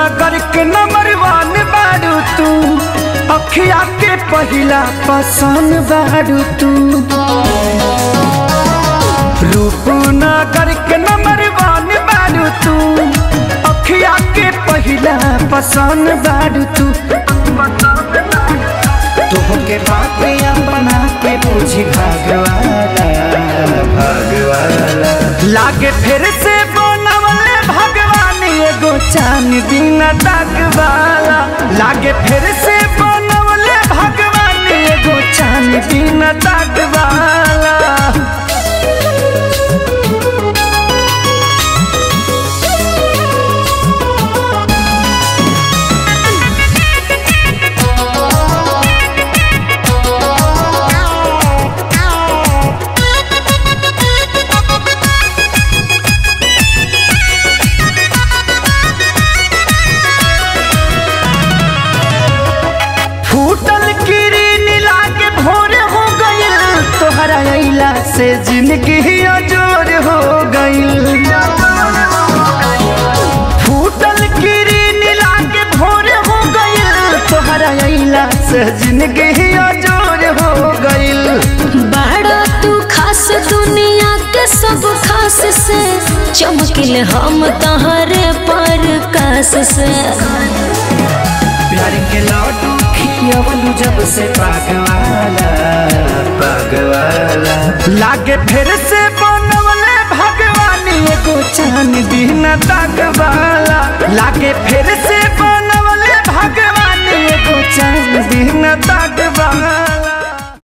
नगर के नंबर वन बारू तू अखिया के पहिला पसंद बारू तू रूपनगर के नंबर वन बारू तू अखिया के पहिला पसंद बारू तू तोहके बातिया बना के पूछी भगवाना भगवाना लागे फिर से बनवले भगवान एगो चांद दिन तकवाला लागे फिर से बनवले भगवान एगो चांद दिन तकवाला फूटल किरीन लागे भोर हो गइल तोहरा अइला से जिंदगी अजोर हो गइल फूटल किरीन लागे भोर हो गइल तोहरा अइला से जिंदगी अजोर हो गइल बड़ा तू खास दुनिया के सब खास से चमकिल हम तहरे पर कास से प्यार के लड्डू खियवलू जब से पागवाला पागवाला लागे फिर से बनवले भगवान एगो चांद दिन तकवाला लागे फिर